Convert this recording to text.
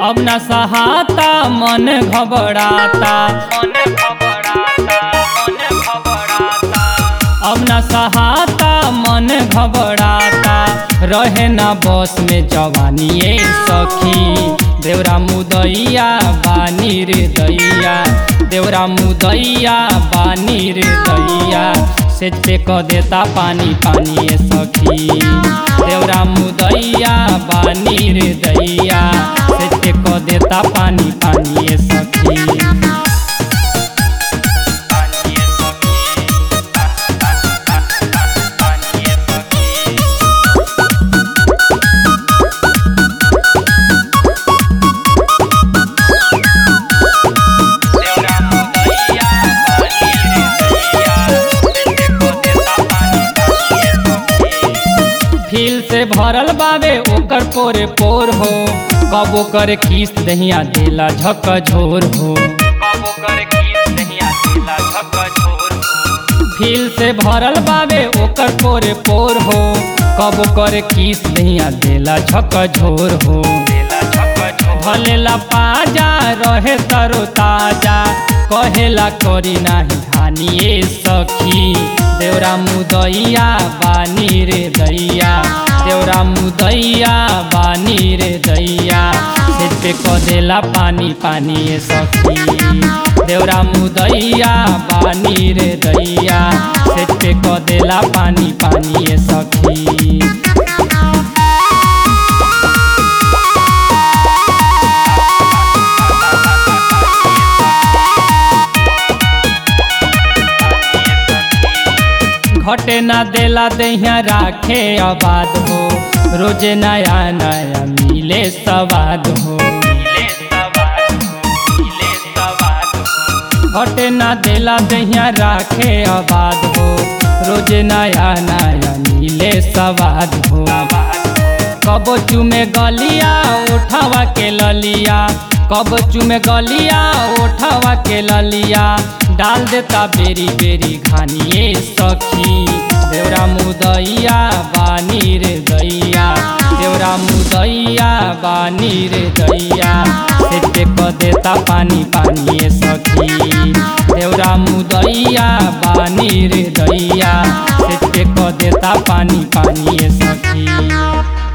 अब न सहाता मन घबराता मन घबराता मन घबराता अब न सहाता मन घबराता रहे ना बस में जवानी ए सखी देवरा मुदैया बानी रे दैया देवरा मुदैया बानी रे दैया से पे क देता पानी पानी ए सखी देवरा मुदैया बानी रे दैया से पे क देता पानी पानी ए सखी पानी ए सखी पानी ए सखी देवरा मुदैया बानी रे दैया से पे क देता पानी पानी ए सखी फील से भरल बावे ओकर पोरे पोर हो कबो करे किस दहिया देला झक झोर हो कबो करे किस दहिया देला झक झोर हो फील से भरल बावे ओकर पोरे पोर हो कबो करे किस दहिया देला झक झोर हो देला झक झोर भलेला पाजा रहे तरो ताजा कहेला करी नाही धानिए सखी देवरा मुदैया बानी रे दैया देवरा मुदैया बानी रे दैया से पे क देला पानी पानी ए सखी देवरा मुदैया बानी रे दैया से पे क देला पानी पानी ए सखी घटे ना देला दहिया राखे आबाद हो रोजे नया नया मिले सवाद हो घटे ना देला दहिया राखे आबाद हो रोजे नया नया मिले सवाद हो कबो चुमे गलिया उठावा के ललिया कब चुमे गलिया उठावा के ललिया डाल देता बेरी बेरी घानिए सखी देवरा मुदैया बानी रे दैया देवरा मुदैया बानी रे दैया से पे क देता पानी पानी ए सखी देवरा मुदैया बानी रे दैया से पे क देता पानी पानी ए सखी